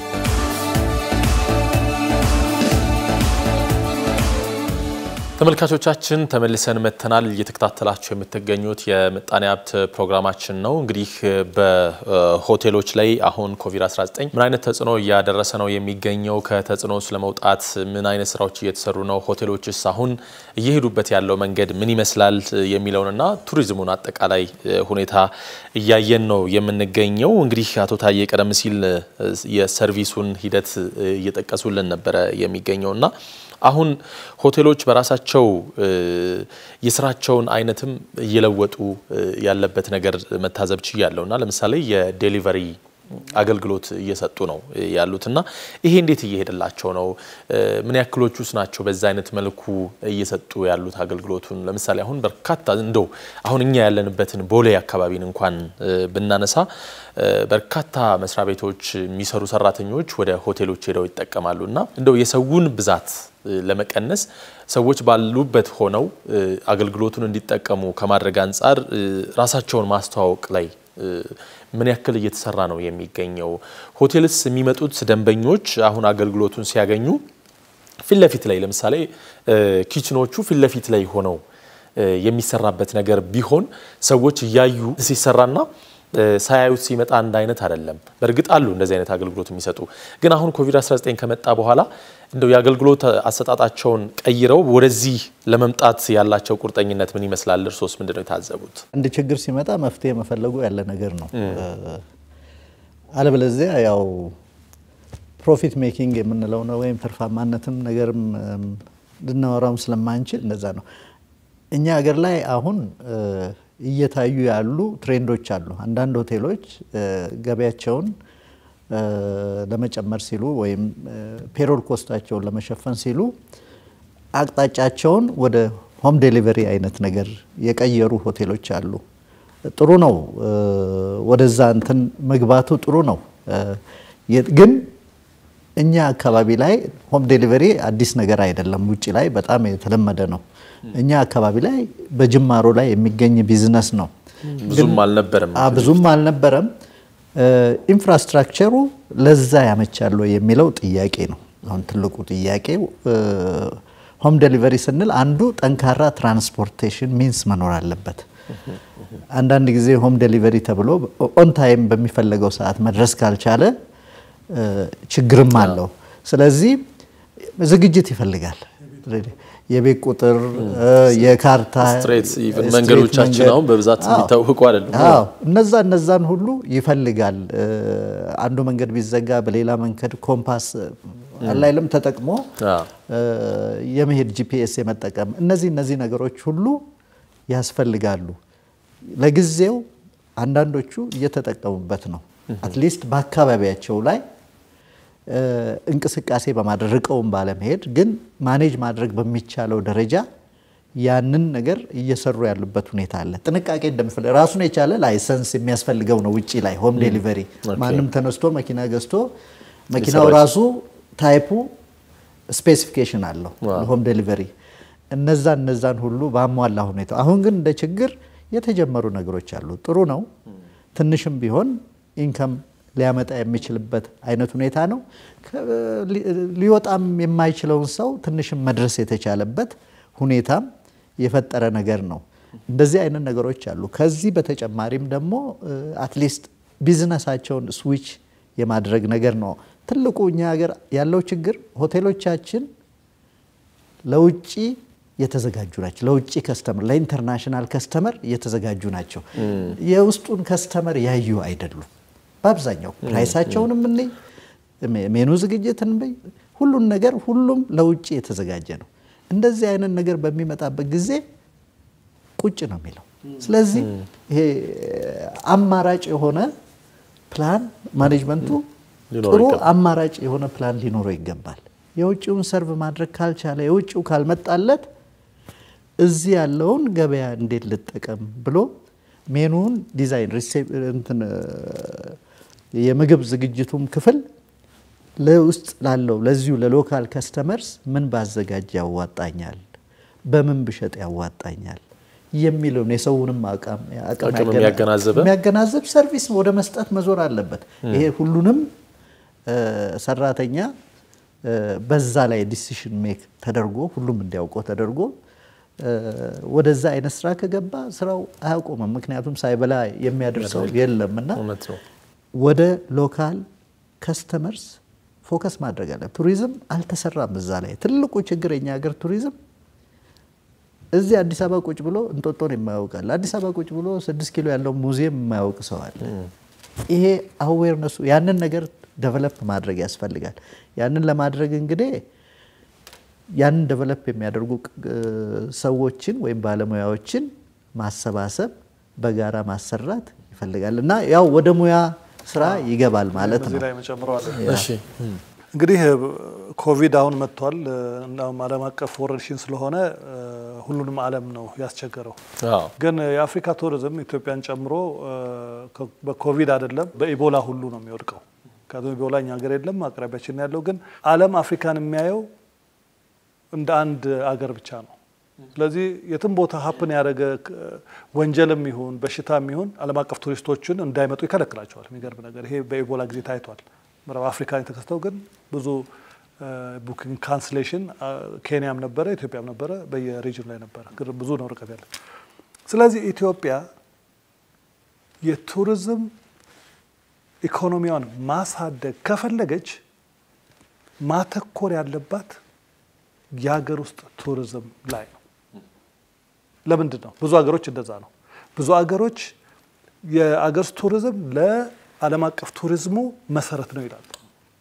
ተመልካቾቻችን ተመልሰን መጥተናል። እየተከታተላችሁ የምትገኙት የምጣኔ ሀብት ፕሮግራማችን ነው። እንግዲህ በሆቴሎች ላይ አሁን ኮቪድ-19 ምን አይነት ተጽዕኖ እያደረሰ ነው የሚገኘው? ከተጽዕኖ ለመውጣት ምን አይነት ስራዎች እየተሰሩ ነው? ሆቴሎችስ አሁን እየሄዱበት ያለው መንገድ ምን ይመስላል የሚለውንና ቱሪዝሙን አጠቃላይ ሁኔታ እያየን ነው የምንገኘው። እንግዲህ አቶ ታዬ ቀደም ሲል የሰርቪሱን ሂደት እየጠቀሱልን ነበረ የሚገኘው እና አሁን ሆቴሎች በራሳቸው የስራቸውን አይነትም እየለወጡ ያለበት ነገር መታዘብ ችያለሁ እና ለምሳሌ የዴሊቨሪ አገልግሎት እየሰጡ ነው ያሉትና ይሄ እንዴት እየሄደላቸው ነው? ምን ያክሎቹስ ናቸው በዛ አይነት መልኩ እየሰጡ ያሉት አገልግሎቱን? ለምሳሌ አሁን በርካታ እንደው አሁን እኛ ያለንበትን ቦሌ አካባቢን እንኳን ብናነሳ በርካታ መስሪያ ቤቶች የሚሰሩ ሰራተኞች ወደ ሆቴሎች ሄደው ይጠቀማሉ እና እንደው የሰውን ብዛት ለመቀነስ ሰዎች ባሉበት ሆነው አገልግሎቱን እንዲጠቀሙ ከማድረግ አንጻር ራሳቸውን ማስተዋወቅ ላይ ምን ያክል እየተሰራ ነው የሚገኘው? ሆቴልስ የሚመጡት ደንበኞች አሁን አገልግሎቱን ሲያገኙ ፊት ለፊት ላይ ለምሳሌ ኪችኖቹ ፊት ለፊት ላይ ሆነው የሚሰራበት ነገር ቢሆን ሰዎች እያዩ ሲሰራና ሳያዩት ሲመጣ አንድ አይነት አይደለም። በእርግጥ አሉ እንደዚህ አይነት አገልግሎት የሚሰጡ ግን አሁን ኮቪድ-19 ከመጣ በኋላ እንደው የአገልግሎት አሰጣጣቸውን ቀይረው ወደዚህ ለመምጣት ያላቸው ቁርጠኝነት ምን ይመስላል? እርሶስ ምንድን ነው የታዘቡት? አንድ ችግር ሲመጣ መፍትሄ መፈለጉ ያለ ነገር ነው። አለበለዚያ ያው ፕሮፊት ሜኪንግ የምንለው ነው ወይም ትርፋማነትም ነገርም ልናወራውም ስለማንችል እንደዛ ነው። እኛ ሀገር ላይ አሁን እየታዩ ያሉ ትሬንዶች አሉ። አንዳንድ ሆቴሎች ገቢያቸውን ለመጨመር ሲሉ ወይም ፔሮል ኮስታቸውን ለመሸፈን ሲሉ አቅጣጫቸውን ወደ ሆም ዴሊቨሪ አይነት ነገር የቀየሩ ሆቴሎች አሉ። ጥሩ ነው፣ ወደዛ እንትን መግባቱ ጥሩ ነው። ግን እኛ አካባቢ ላይ ሆም ዴሊቨሪ አዲስ ነገር አይደለም። ውጭ ላይ በጣም የተለመደ ነው። እኛ አካባቢ ላይ በጅማሮ ላይ የሚገኝ ቢዝነስ ነው። ብዙም አልነበረም ብዙም አልነበረም። ኢንፍራስትራክቸሩ ለዛ ያመቻል የሚለው ጥያቄ ነው። አሁን ትልቁ ጥያቄ ሆም ዴሊቨሪ ስንል አንዱ ጠንካራ ትራንስፖርቴሽን ሚንስ መኖር አለበት። አንዳንድ ጊዜ ሆም ዴሊቨሪ ተብሎ ኦን ታይም በሚፈለገው ሰዓት መድረስ ካልቻለ ችግርም አለው። ስለዚህ ዝግጅት ይፈልጋል። የቤት ቁጥር፣ የካርታ ስትሬት ኢቭን ስትሬት መንገዶቻችን መንገድ። አሁን በብዛት አዎ። የሚታወቁ አይደለም። አዎ እነዛ እነዛን ሁሉ ይፈልጋል። አንዱ መንገድ ቢዘጋ በሌላ መንገድ ኮምፓስ አላይለም ተጠቅሞ አዎ። የመሄድ ጂፒኤስ የመጠቀም እነዚህ እነዚህ ነገሮች ሁሉ ያስፈልጋሉ። ለጊዜው አንዳንዶቹ እየተጠቀሙበት ነው። አትሊስት በአካባቢያቸው ላይ እ፣ እንቅስቃሴ በማድረግ ርቀውን ባለመሄድ ግን ማኔጅ ማድረግ በሚቻለው ደረጃ ያንን ነገር እየሰሩ ያሉበት ሁኔታ አለ። ጥንቃቄ እንደሚፈልግ ራሱን የቻለ ላይሰንስ የሚያስፈልገው ነው። ውጪ ላይ ሆም ዴሊቨሪ ማንም ተነስቶ መኪና ገዝቶ መኪናው ሊሰራ ራሱ ታይፑ ስፔሲፊኬሽን አለው ሆም ዴሊቨሪ። እነዛ እነዛን ሁሉ ባሟላ ሁኔታ አሁን ግን እንደ ችግር የተጀመሩ ነገሮች አሉ። ጥሩ ነው። ትንሽም ቢሆን ኢንከም ሊያመጣ የሚችልበት አይነት ሁኔታ ነው። ከ- ሊ- ሊወጣም የማይችለውን ሰው ትንሽም መድረስ የተቻለበት ሁኔታም የፈጠረ ነገር ነው። እንደዚህ አይነት ነገሮች አሉ። ከዚህ በተጨማሪም ደግሞ አትሊስት ቢዝነሳቸውን ስዊች የማድረግ ነገር ነው። ትልቁ እኛ ሀገር ያለው ችግር ሆቴሎቻችን ለውጭ የተዘጋጁ ናቸው። ለውጭ ከስተመር ለኢንተርናሽናል ከስተመር የተዘጋጁ ናቸው። የውስጡን ከስተመር ያዩ አይደሉም። በአብዛኛው ፕራይሳቸውንም እንይ፣ ሜኑ ዝግጅትን እንይ፣ ሁሉን ነገር ሁሉም ለውጭ የተዘጋጀ ነው። እንደዚህ አይነት ነገር በሚመጣበት ጊዜ ቁጭ ነው የሚለው። ስለዚህ ይሄ አማራጭ የሆነ ፕላን ማኔጅመንቱ ሊኖረው ጥሩ ይገባል። አማራጭ የሆነ ፕላን ሊኖረው ይገባል። የውጭውን ሰርቭ ማድረግ ካልቻለ የውጭው ካልመጣለት እዚህ ያለውን ገበያ እንዴት ልጠቀም ብሎ ሜኑን ዲዛይን ሪሴፕ- እንትን የምግብ ዝግጅቱም ክፍል ለውስጥ ላለው ለዚሁ ለሎካል ከስተመርስ ምን ባዘጋጅ ያዋጣኛል፣ በምን ብሸጥ ያዋጣኛል የሚለውን የሰውንም አቅም አቅም አቅም ያገና- የሚያገናዘበ የሚያገናዝብ ሰርቪስ ወደ መስጠት መዞር አለበት። ይሄ ሁሉንም እ፣ ሰራተኛ እ፣ በዛ ላይ ዲሲሽን ሜክ ተደርጎ ሁሉም እንዲያውቀው ተደርጎ እ፣ ወደዛ አይነት ስራ ከገባ ስራው አያቆምም። ምክንያቱም ሳይበላ የሚያደርሰው የለም እና እውነት ነው። ወደ ሎካል ከስተመርስ ፎከስ ማድረግ አለ። ቱሪዝም አልተሰራም እዛ ላይ ትልቁ ችግር የኛ ሀገር ቱሪዝም እዚህ አዲስ አበባ ቁጭ ብሎ እንጦጦን የማያውቃል። አዲስ አበባ ቁጭ ብሎ ስድስት ኪሎ ያለው ሙዚየም የማያውቅ ሰው አለ። ይሄ አዌርነሱ ያንን ነገር ደቨለፕ ማድረግ ያስፈልጋል። ያንን ለማድረግ እንግዲህ ያንን ደቨለፕ የሚያደርጉ ቅ- ሰዎችን ወይም ባለሙያዎችን ማሰባሰብ በጋራ ማሰራት ይፈልጋል እና ያው ወደ ሙያ ስራ ይገባል ማለት እዚህ ነው። ላይ መጨምረዋል። እሺ እንግዲህ ኮቪድ አሁን መጥቷል። እናም ዓለም አቀፍ ወረርሽኝ ስለሆነ እ፣ ሁሉንም ዓለም ነው ያስቸገረው። አዎ ግን የአፍሪካ ቱሪዝም ኢትዮጵያን ጨምሮ እ፣ ከ- በኮቪድ አይደለም በኢቦላ ሁሉ ነው የሚወድቀው። ምክንያቱም ኢቦላ እኛ ሀገር የለም አቅራቢያችን ነው ያለው። ግን ዓለም አፍሪካን የሚያየው እንደ አንድ አገር ብቻ ነው። ስለዚህ የትም ቦታ ሀፕን ያደረገ ክ- ወንጀልም ይሁን በሽታም ይሁን ዓለም አቀፍ ቱሪስቶችን እንዳይመጡ ይከለክላቸዋል። የሚገርም ነገር ይሄ በኢቦላ ጊዜ ታይቷል። ምዕራብ አፍሪካን የተከሰተው ግን ብዙ ቡኪንግ ካንስሌሽን ኬንያም ነበረ፣ ኢትዮጵያም ነበረ፣ በየሪጅኑ ላይ ነበረ። ግን ብዙ ነው ርቀት ያለ። ስለዚህ ኢትዮጵያ የቱሪዝም ኢኮኖሚዋን ማሳደግ ከፈለገች ማተኮር ያለባት የሀገር ውስጥ ቱሪዝም ላይ ነው። ለምንድን ነው? ብዙ ሀገሮች እንደዛ ነው። ብዙ ሀገሮች የአገር ውስጥ ቱሪዝም ለዓለም አቀፍ ቱሪዝሙ መሰረት ነው ይላሉ።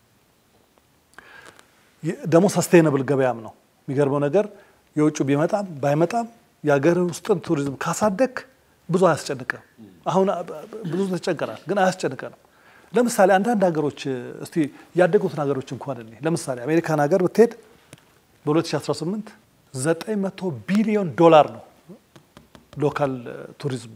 የ- ደግሞ ሰስቴነብል ገበያም ነው። የሚገርመው ነገር የውጭ ቢመጣም ባይመጣም የሀገር ውስጥን ቱሪዝም ካሳደግ ብዙ አያስጨንቅም። አሁን አ- ብዙ ተጨንቀናል፣ ግን አያስጨንቀንም። ለምሳሌ አንዳንድ ሀገሮች እስቲ ያደጉትን ሀገሮች እንኳን እኔ ለምሳሌ አሜሪካን ሀገር ብትሄድ በ2018 900 ቢሊዮን ዶላር ነው ሎካል ቱሪዝሙ።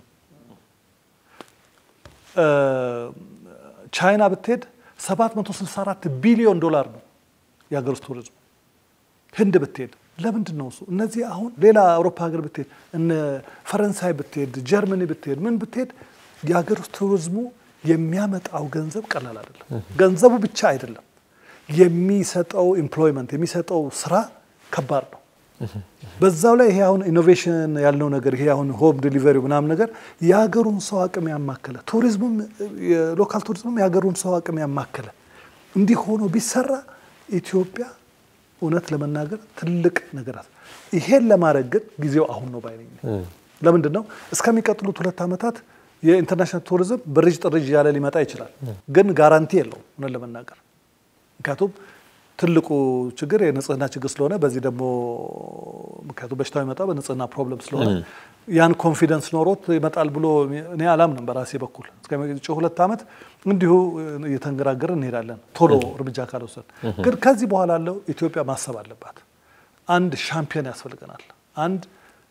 እ፣ ቻይና ብትሄድ 764 ቢሊዮን ዶላር ነው የሀገር ውስጥ ቱሪዝሙ። ህንድ ብትሄድ ለምንድን ነው እሱ? እነዚህ አሁን ሌላ አውሮፓ ሀገር ብትሄድ እነ ፈረንሳይ ብትሄድ ጀርመኒ ብትሄድ ምን ብትሄድ የሀገር ውስጥ ቱሪዝሙ የሚያመጣው ገንዘብ ቀላል አይደለም። ገንዘቡ ብቻ አይደለም የሚሰጠው ኤምፕሎይመንት የሚሰጠው ስራ ከባድ ነው። በዛው ላይ ይሄ አሁን ኢኖቬሽን ያልነው ነገር ይሄ አሁን ሆም ዲሊቨሪ ምናምን ነገር የሀገሩን ሰው አቅም ያማከለ ቱሪዝሙም የሎካል ቱሪዝሙም የሀገሩን ሰው አቅም ያማከለ እንዲህ ሆኖ ቢሰራ ኢትዮጵያ እውነት ለመናገር ትልቅ ነገር አለ። ይሄን ለማድረግ ግን ጊዜው አሁን ነው ባይነኝ። ለምንድን ነው እስከሚቀጥሉት ሁለት ዓመታት የኢንተርናሽናል ቱሪዝም ብርጅ ጥርጅ እያለ ሊመጣ ይችላል፣ ግን ጋራንቲ የለውም እውነት ለመናገር ምክንያቱም ትልቁ ችግር የንጽህና ችግር ስለሆነ በዚህ ደግሞ ምክንያቱም በሽታው ይመጣ በንጽህና ፕሮብለም ስለሆነ ያን ኮንፊደንስ ኖሮት ይመጣል ብሎ እኔ አላምንም። በራሴ በኩል እስከ ሁለት ዓመት እንዲሁ እየተንገራገርን እንሄዳለን ቶሎ እርምጃ ካልወሰድ። ግን ከዚህ በኋላ ያለው ኢትዮጵያ ማሰብ አለባት። አንድ ሻምፒዮን ያስፈልገናል። አንድ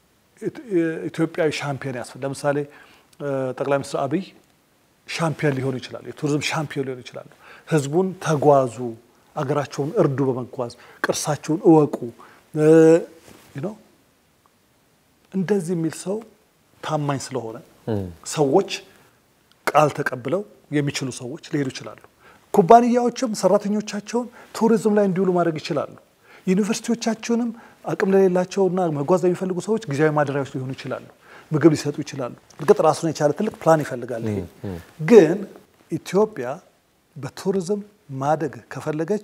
ኢትዮጵያዊ ሻምፒዮን ያስፈልግ ለምሳሌ ጠቅላይ ሚኒስትር አብይ ሻምፒዮን ሊሆኑ ይችላሉ። የቱሪዝም ሻምፒዮን ሊሆኑ ይችላሉ። ህዝቡን ተጓዙ፣ አገራቸውን እርዱ፣ በመጓዝ ቅርሳቸውን እወቁ ነው እንደዚህ የሚል ሰው ታማኝ ስለሆነ ሰዎች ቃል ተቀብለው የሚችሉ ሰዎች ሊሄዱ ይችላሉ። ኩባንያዎችም ሰራተኞቻቸውን ቱሪዝም ላይ እንዲውሉ ማድረግ ይችላሉ። ዩኒቨርሲቲዎቻቸውንም አቅም ለሌላቸውና መጓዝ ለሚፈልጉ ሰዎች ጊዜያዊ ማደሪያዎች ሊሆኑ ይችላሉ። ምግብ ሊሰጡ ይችላሉ። እርግጥ ራሱን የቻለ ትልቅ ፕላን ይፈልጋል። ይሄ ግን ኢትዮጵያ በቱሪዝም ማደግ ከፈለገች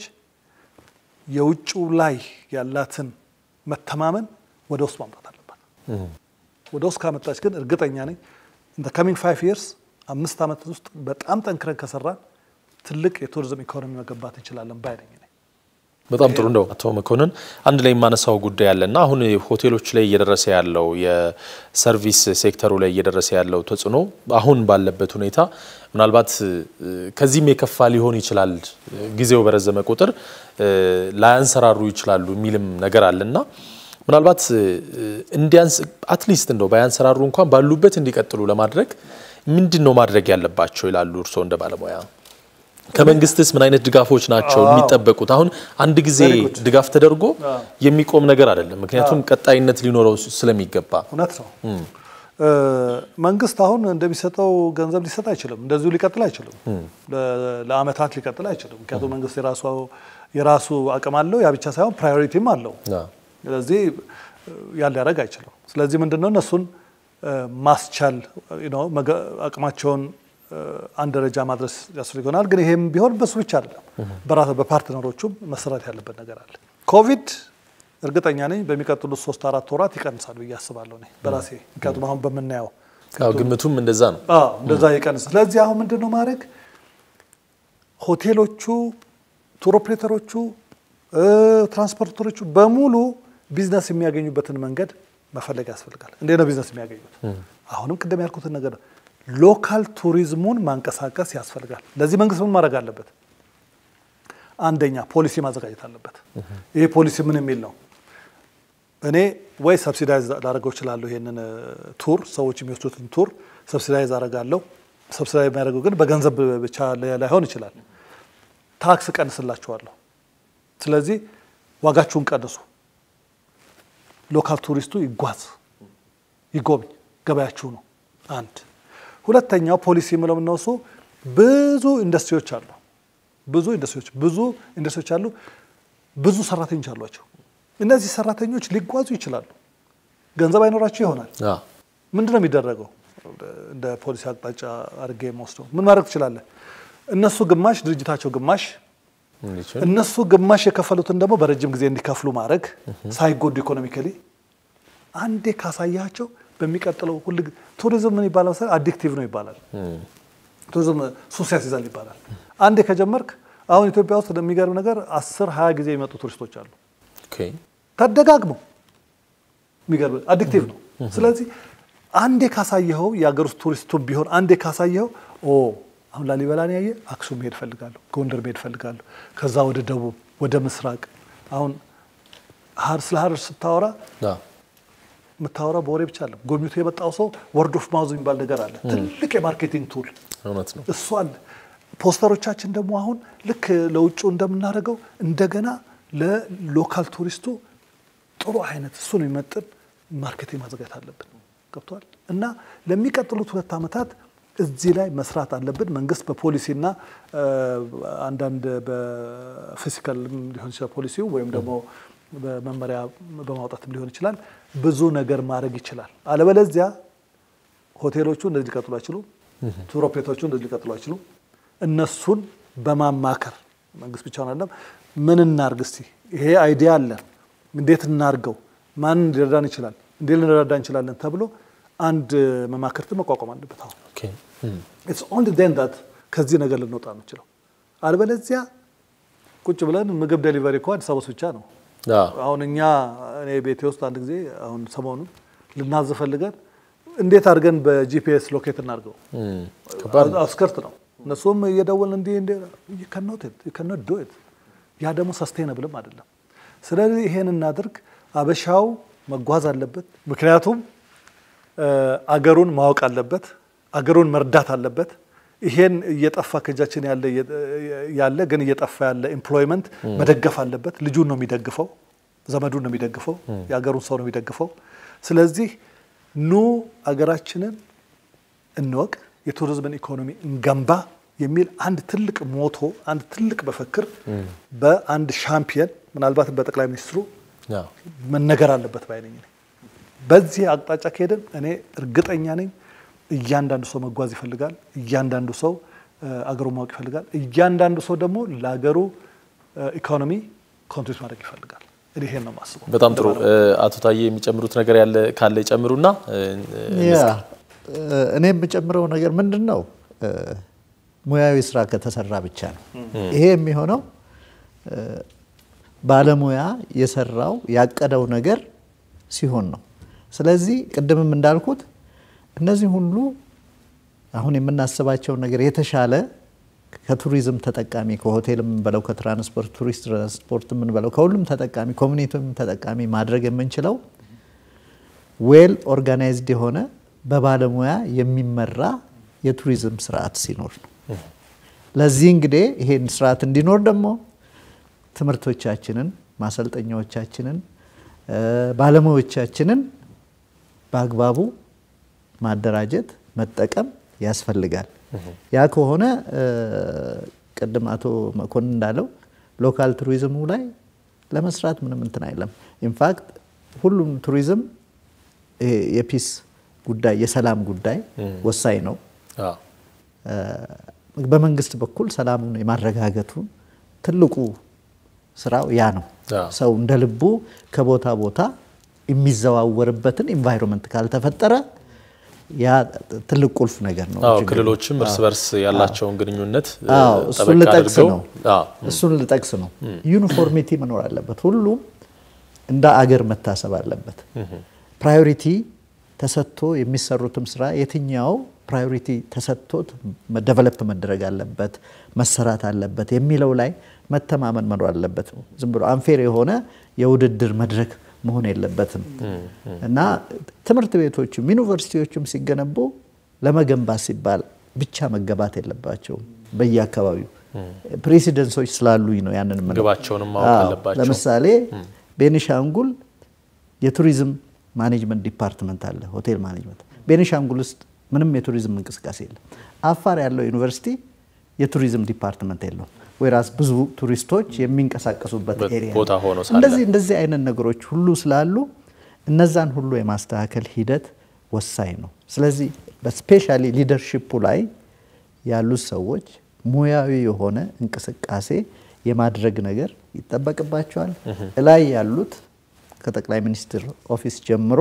የውጭው ላይ ያላትን መተማመን ወደ ውስጥ ማምጣት አለባት። ወደ ውስጥ ካመጣች ግን እርግጠኛ ነኝ እንደ ካሚንግ ፋይቭ ይርስ አምስት ዓመት ውስጥ በጣም ጠንክረን ከሰራን ትልቅ የቱሪዝም ኢኮኖሚ መገንባት እንችላለን ባይ ነኝ። በጣም ጥሩ እንደው አቶ መኮንን አንድ ላይ የማነሳው ጉዳይ አለና አሁን ሆቴሎች ላይ እየደረሰ ያለው የሰርቪስ ሴክተሩ ላይ እየደረሰ ያለው ተጽዕኖ አሁን ባለበት ሁኔታ ምናልባት ከዚህም የከፋ ሊሆን ይችላል፣ ጊዜው በረዘመ ቁጥር ላያንሰራሩ ይችላሉ የሚልም ነገር አለና ምናልባት እንዲያንስ አትሊስት እንደው ባያንሰራሩ እንኳን ባሉበት እንዲቀጥሉ ለማድረግ ምንድን ነው ማድረግ ያለባቸው ይላሉ እርስዎ እንደ ባለሙያ? ከመንግስትስ ምን አይነት ድጋፎች ናቸው የሚጠበቁት? አሁን አንድ ጊዜ ድጋፍ ተደርጎ የሚቆም ነገር አይደለም። ምክንያቱም ቀጣይነት ሊኖረው ስለሚገባ እውነት ነው። መንግስት አሁን እንደሚሰጠው ገንዘብ ሊሰጥ አይችልም። እንደዚሁ ሊቀጥል አይችልም። ለአመታት ሊቀጥል አይችልም። ምክንያቱም መንግስት የራሱ የራሱ አቅም አለው። ያ ብቻ ሳይሆን ፕራዮሪቲም አለው። ስለዚህ ያን ሊያደርግ አይችልም። ስለዚህ ምንድነው እነሱን ማስቻል አቅማቸውን አንድ ደረጃ ማድረስ ያስፈልግ ይሆናል። ግን ይሄም ቢሆን በሱ ብቻ አይደለም፣ በራሱ በፓርትነሮቹም መሰራት ያለበት ነገር አለ። ኮቪድ እርግጠኛ ነኝ በሚቀጥሉት ሶስት አራት ወራት ይቀንሳል ብዬ አስባለሁ እኔ በራሴ ምክንያቱም አሁን በምናየው ግምቱም እንደዛ ነው። እንደዛ ይቀንሳል። ስለዚህ አሁን ምንድን ነው ማድረግ ሆቴሎቹ፣ ቱር ኦፕሬተሮቹ፣ ትራንስፖርተሮቹ በሙሉ ቢዝነስ የሚያገኙበትን መንገድ መፈለግ ያስፈልጋል። እንዴት ነው ቢዝነስ የሚያገኙት? አሁንም ቅድም ያልኩትን ነገር ሎካል ቱሪዝሙን ማንቀሳቀስ ያስፈልጋል። ለዚህ መንግስት ምን ማድረግ አለበት? አንደኛ ፖሊሲ ማዘጋጀት አለበት። ይሄ ፖሊሲ ምን የሚል ነው? እኔ ወይ ሰብሲዳይዝ ላደርገው እችላለሁ። ይሄንን ቱር ሰዎች የሚወስዱትን ቱር ሰብሲዳይዝ አደርጋለሁ። ሰብሲዳይዝ የሚያደርገው ግን በገንዘብ ብቻ ላይሆን ይችላል። ታክስ ቀንስላችኋለሁ። ስለዚህ ዋጋችሁን ቀንሱ። ሎካል ቱሪስቱ ይጓዝ፣ ይጎብኝ፣ ገበያችሁ ነው። አንድ ሁለተኛው ፖሊሲ የምለው የምንወሱ ብዙ ኢንዱስትሪዎች አሉ። ብዙ ኢንዱስትሪዎች ብዙ ኢንዱስትሪዎች አሉ። ብዙ ሰራተኞች አሏቸው። እነዚህ ሰራተኞች ሊጓዙ ይችላሉ። ገንዘብ አይኖራቸው ይሆናል። ምንድን ነው የሚደረገው? እንደ ፖሊሲ አቅጣጫ አድርጌ የምወስደው ምን ማድረግ ትችላለህ? እነሱ ግማሽ ድርጅታቸው ግማሽ እነሱ ግማሽ የከፈሉትን ደግሞ በረጅም ጊዜ እንዲከፍሉ ማድረግ ሳይጎዱ ኢኮኖሚካሊ አንዴ ካሳያቸው በሚቀጥለው ሁል ቱሪዝም ምን ይባላል መሰለህ? አዲክቲቭ ነው ይባላል። ቱሪዝም ሱስ ያስይዛል ይባላል። አንዴ ከጀመርክ አሁን ኢትዮጵያ ውስጥ የሚገርም ነገር አስር ሀያ ጊዜ የሚመጡ ቱሪስቶች አሉ ተደጋግመው የሚገርም አዲክቲቭ ነው። ስለዚህ አንዴ ካሳየኸው የሀገር ውስጥ ቱሪስቱ ቢሆን አንዴ ካሳየኸው ኦ አሁን ላሊበላን ያየ አክሱም መሄድ ፈልጋለሁ፣ ጎንደር መሄድ ፈልጋለሁ፣ ከዛ ወደ ደቡብ ወደ ምስራቅ አሁን ስለ ሀረር ስታወራ የምታወራ በወሬ ብቻ አለ። ጎብኝቶ የመጣው ሰው ወርድ ኦፍ ማውዝ የሚባል ነገር አለ። ትልቅ የማርኬቲንግ ቱል እሱ አለ። ፖስተሮቻችን ደግሞ አሁን ልክ ለውጭ እንደምናደርገው እንደገና ለሎካል ቱሪስቱ ጥሩ አይነት እሱን የሚመጥን ማርኬቲንግ ማዘጋጀት አለብን። ገብተዋል እና ለሚቀጥሉት ሁለት ዓመታት እዚህ ላይ መስራት አለብን። መንግስት በፖሊሲና አንዳንድ በፊዚካል ሊሆን ይችላል ፖሊሲው ወይም ደግሞ በመመሪያ በማውጣትም ሊሆን ይችላል። ብዙ ነገር ማድረግ ይችላል። አለበለዚያ ሆቴሎቹ እንደዚህ ሊቀጥሉ አይችሉም። ቱር ኦፕሬተሮቹ እንደዚህ ሊቀጥሉ አይችሉም። እነሱን በማማከር መንግስት ብቻውን አይደለም። ምን እናርግ እስቲ ይሄ አይዲያ አለን፣ እንዴት እናርገው፣ ማን ሊረዳን ይችላል፣ እንዴት ልንረዳ እንችላለን ተብሎ አንድ መማክርት መቋቋም አለበት። አሁን ኦኬ ኢትስ ኦንሊ ዴን ዳት ከዚህ ነገር ልንወጣ የምንችለው አልበለዚያ ቁጭ ብለን ምግብ ዴሊቨሪ እኮ አዲስ አበባ ውስጥ ብቻ ነው። አዎ አሁን እኛ እኔ ቤቴ ውስጥ አንድ ጊዜ አሁን ሰሞኑን ልናዝ ፈልገን እንዴት አድርገን በጂፒኤስ ሎኬት እናድርገው? እም፣ ከባድ ነው። አስከርት ነው። እነሱም እየደወልን እንዲህ እንዲህ ከኖት ዶ ኢት ያ ደግሞ ሰስቴነብልም አይደለም። ስለዚህ ይሄን እናድርግ። አበሻው መጓዝ አለበት። ምክንያቱም እ አገሩን ማወቅ አለበት። አገሩን መርዳት አለበት። ይሄን እየጠፋ ከእጃችን ያለ ያለ ግን እየጠፋ ያለ ኤምፕሎይመንት መደገፍ አለበት። ልጁን ነው የሚደግፈው፣ ዘመዱን ነው የሚደግፈው፣ የአገሩን ሰው ነው የሚደግፈው። ስለዚህ ኑ አገራችንን እንወቅ፣ የቱሪዝምን ኢኮኖሚ እንገንባ የሚል አንድ ትልቅ ሞቶ አንድ ትልቅ መፈክር በአንድ ሻምፒየን ምናልባትም በጠቅላይ ሚኒስትሩ አዎ መነገር አለበት ባይነኝ ነኝ። በዚህ አቅጣጫ ከሄድን እኔ እርግጠኛ ነኝ እያንዳንዱ ሰው መጓዝ ይፈልጋል። እያንዳንዱ ሰው አገሩ ማወቅ ይፈልጋል። እያንዳንዱ ሰው ደግሞ ለሀገሩ ኢኮኖሚ ኮንትሪት ማድረግ ይፈልጋል። እኔ ይሄን ነው የማስበው። በጣም ጥሩ። አቶ ታዬ የሚጨምሩት ነገር ያለ ካለ ይጨምሩና ያ እኔ የምጨምረው ነገር ምንድን ነው፣ ሙያዊ ስራ ከተሰራ ብቻ ነው ይሄ የሚሆነው። ባለሙያ የሰራው ያቀደው ነገር ሲሆን ነው። ስለዚህ ቅድምም እንዳልኩት እነዚህ ሁሉ አሁን የምናስባቸው ነገር የተሻለ ከቱሪዝም ተጠቃሚ ከሆቴል የምንበለው ከትራንስፖርት ቱሪስት ትራንስፖርት የምንበለው ከሁሉም ተጠቃሚ ኮሚኒቲም ተጠቃሚ ማድረግ የምንችለው ዌል ኦርጋናይዝድ የሆነ በባለሙያ የሚመራ የቱሪዝም ስርዓት ሲኖር ነው። ለዚህ እንግዲህ ይሄን ስርዓት እንዲኖር ደግሞ ትምህርቶቻችንን፣ ማሰልጠኛዎቻችንን፣ ባለሙያዎቻችንን በአግባቡ ማደራጀት መጠቀም ያስፈልጋል። ያ ከሆነ ቅድም አቶ መኮንን እንዳለው ሎካል ቱሪዝሙ ላይ ለመስራት ምንም እንትን አይለም። ኢንፋክት ሁሉም ቱሪዝም የፒስ ጉዳይ የሰላም ጉዳይ ወሳኝ ነው። በመንግስት በኩል ሰላሙን የማረጋገጡን ትልቁ ስራው ያ ነው። ሰው እንደ ልቡ ከቦታ ቦታ የሚዘዋወርበትን ኢንቫይሮንመንት ካልተፈጠረ ያ ትልቅ ቁልፍ ነገር ነው። አዎ ክልሎችም እርስ በርስ ያላቸውን ግንኙነት አዎ እሱን ጠበቅ ልጠቅስ አድርገው ነው አዎ እሱን ልጠቅስ ነው። ዩኒፎርሚቲ መኖር አለበት። ሁሉም እንደ አገር መታሰብ አለበት። ፕራዮሪቲ ተሰጥቶ የሚሰሩትም ስራ የትኛው ፕራዮሪቲ ተሰጥቶት ደቨሎፕ መደረግ አለበት መሰራት አለበት የሚለው ላይ መተማመን መኖር አለበት። ዝም ብሎ አንፌር የሆነ የውድድር መድረክ መሆን የለበትም እና ትምህርት ቤቶችም ዩኒቨርሲቲዎችም ሲገነቡ ለመገንባት ሲባል ብቻ መገባት የለባቸውም። በየአካባቢው ፕሬሲደንሶች ስላሉኝ ነው ያንን የምለው። ግባቸውንም ማወቅ አዎ፣ አለባቸው። ለምሳሌ ቤኒሻንጉል የቱሪዝም ማኔጅመንት ዲፓርትመንት አለ፣ ሆቴል ማኔጅመንት። ቤኒሻንጉል ውስጥ ምንም የቱሪዝም እንቅስቃሴ የለም። አፋር ያለው ዩኒቨርሲቲ የቱሪዝም ዲፓርትመንት የለውም። ወይራስ ብዙ ቱሪስቶች የሚንቀሳቀሱበት በት ኤሪያ ቦታ ነው። ሆኖ ሳለ እንደዚህ እንደዚህ አይነት ነገሮች ሁሉ ስላሉ እነዛን ሁሉ የማስተካከል ሂደት ወሳኝ ነው። ስለዚህ በስፔሻሊ ሊደርሺፑ ላይ ያሉት ሰዎች ሙያዊ የሆነ እንቅስቃሴ የማድረግ ነገር ይጠበቅባቸዋል። እላይ ያሉት ከጠቅላይ ሚኒስትር ኦፊስ ጀምሮ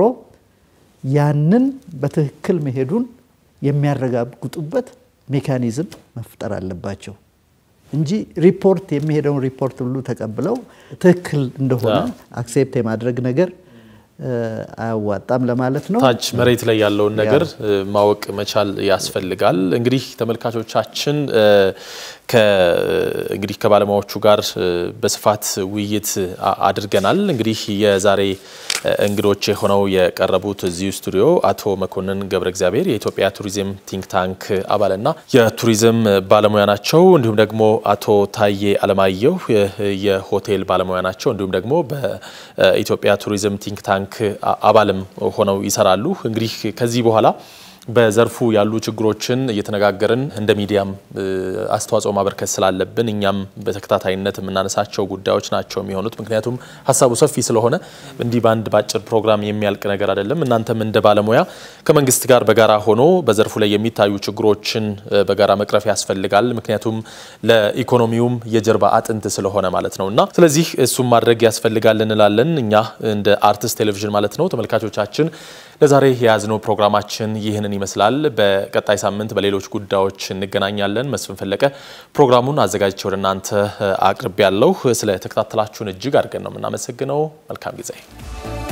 ያንን በትክክል መሄዱን የሚያረጋግጡበት ሜካኒዝም መፍጠር አለባቸው እንጂ ሪፖርት የሚሄደውን ሪፖርት ሁሉ ተቀብለው ትክክል እንደሆነ አክሴፕት የማድረግ ነገር እ፣ አያዋጣም ለማለት ነው። ታች መሬት ላይ ያለውን ነገር እ፣ ማወቅ መቻል ያስፈልጋል። እንግዲህ ተመልካቾቻችን እ፣ ከ እንግዲህ ከባለሙያዎቹ ጋር እ፣ በስፋት ውይይት አ- አድርገናል። እንግዲህ የዛሬ እ፣ እንግዶች የሆነው የቀረቡት እዚሁ ስቱዲዮ አቶ መኮንን ገብረ እግዚአብሔር የኢትዮጵያ ቱሪዝም ቲንክ ታንክ አባልና የቱሪዝም ባለሙያ ናቸው። እንዲሁም ደግሞ አቶ ታዬ አለማየሁ የ- የሆቴል ባለሙያ ናቸው። እንዲሁም ደግሞ በኢትዮጵያ ቱሪዝም ቲንክ ታንክ አ- አባልም ሆነው ይሰራሉ። እንግዲህ ከዚህ በኋላ በዘርፉ ያሉ ችግሮችን እየተነጋገርን እንደ ሚዲያም አስተዋጽኦ ማበርከት ስላለብን እኛም በተከታታይነት የምናነሳቸው ጉዳዮች ናቸው የሚሆኑት። ምክንያቱም ሀሳቡ ሰፊ ስለሆነ እንዲህ በአንድ በአጭር ፕሮግራም የሚያልቅ ነገር አይደለም። እናንተም እንደ ባለሙያ ከመንግስት ጋር በጋራ ሆኖ በዘርፉ ላይ የሚታዩ ችግሮችን በጋራ መቅረፍ ያስፈልጋል። ምክንያቱም ለኢኮኖሚውም የጀርባ አጥንት ስለሆነ ማለት ነው እና ስለዚህ እሱም ማድረግ ያስፈልጋል እንላለን እኛ እንደ አርትስ ቴሌቪዥን ማለት ነው። ተመልካቾቻችን ለዛሬ የያዝነው ፕሮግራማችን ይህንን ይመስላል። በቀጣይ ሳምንት በሌሎች ጉዳዮች እንገናኛለን። መስፍን ፈለቀ ፕሮግራሙን አዘጋጅቼ ወደ እናንተ አቅርቤ ያለሁ። ስለ ተከታተላችሁን እጅግ አድርገን ነው የምናመሰግነው። መልካም ጊዜ